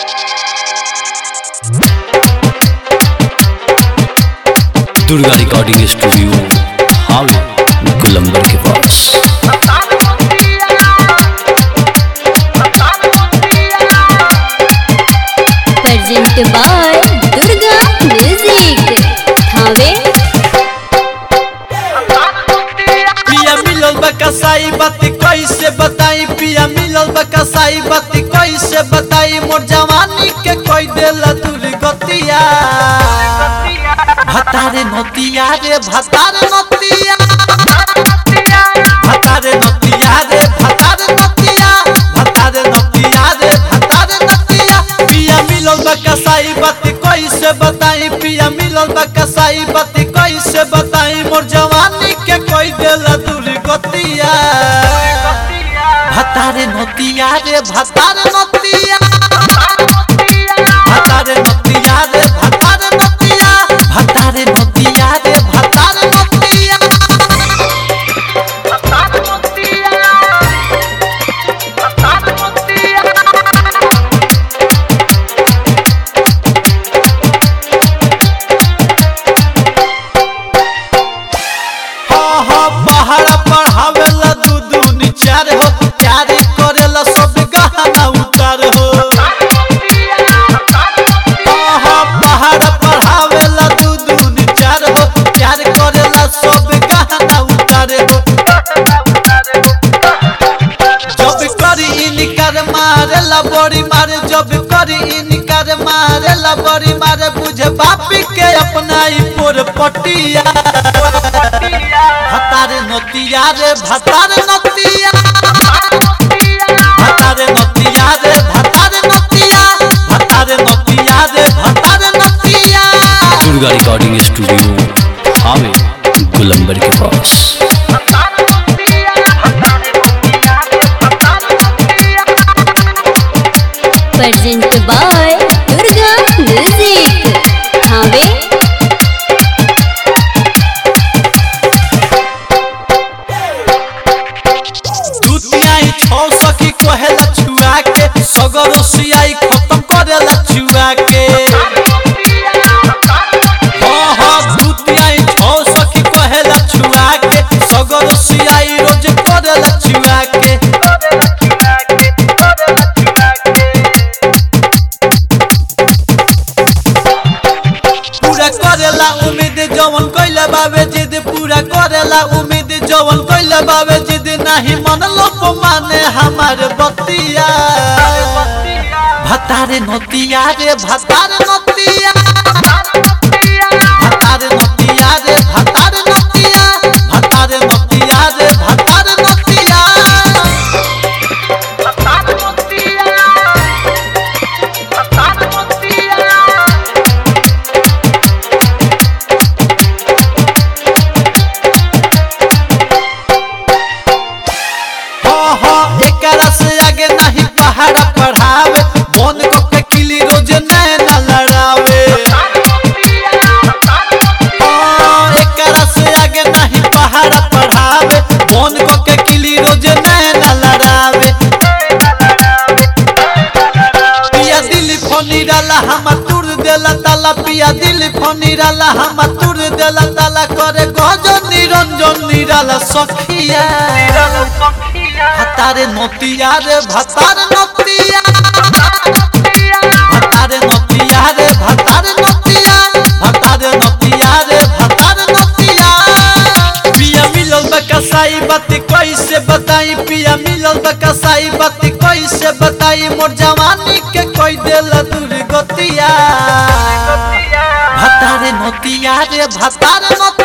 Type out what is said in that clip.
Durga recording studio हावे गुलंबर के पास present by Durga music Thawe पिया मिलल बा कसाई बात कैसे बताई पिया मिलल बा कसाई बात कैसे बताई मोर जवानी के कोई देला दूर गतिया भतारे नतिया रे भतारे नतिया भतारे नतिया रे भतारे नतिया भतारे नतिया रे भतारे नतिया पिया मिलल बा कसाई बात कैसे बताई पिया मिलल बा कसाई बात कैसे बताई मोर जवानी के कोई देला दूर गतिया भतारे नतिया रे भतारे नतिया भतारे नतिया रे भतारे नतिया भतारे नतिया रे भतारे नतिया हाँ हाँ पहाड़ा पढ़ावेला दू दू निचार हो प्यारी करेला सब गहना उतार हो हाँ हाँ पहाड़ा पढ़ावेला दू दू निचार हो प्यार करेला सब गहना उतार हो जब करी इनकार मारेला बड़ी मारे जब करी इनकार मारेला बड़ी मारे बुझे बापी के अपना ही पोर पटिया भतारे नतिया रे भतारे नतिया भतारे नतिया रे भतारे नतिया भतारे नतिया रे भतारे नतिया दुर्गा रिकॉर्डिंग स्टूडियो हावे गुलंबर के पास present by Durga music Thawe दुतियाई छौ सखी कहेला छुआ के सगर सियाई खत्म करेला छुआ के हाँ हाँ दुतियाई छौ सखी कहेला छुआ के सगर सियाई रोज करेला छुआ के पूरा करेला उम्मीद जवन कइले बावे जिद पूरा करेला उम्मीद जवन कइले बावे जिद नाही मन लोक माने हमार बतिया भतारे नतिया रे भतारे नतिया भतारे नतिया रे भतारे नतिया भतारे नतिया रे भतारे नतिया हाँ हाँ एकरा से आगे नहीं पहाड़ा पढ़ावे बन को के किली रोज नैना लड़ावे हाँ एकरा से आगे नहीं पहाड़ा पढ़ावे बन को के किली रोज नैना लड़ावे पिया दिल फोनी डाला हम तुर देला ताला पिया दिल फोनी डाला हम तुर देला ताला करे गजो निरंजन निराला सखिया भतारे नतिया रे भतारे नतिया भतारे नतिया रे भतारे नतिया भतारे नतिया रे भतारे नतिया पिया मिलल बा कसाई बात कैसे बताई पिया मिलल बा कसाई बात कैसे बताई मोर जवानी के कोई देला दूर गतिया भतारे नतिया रे भतारे नतिया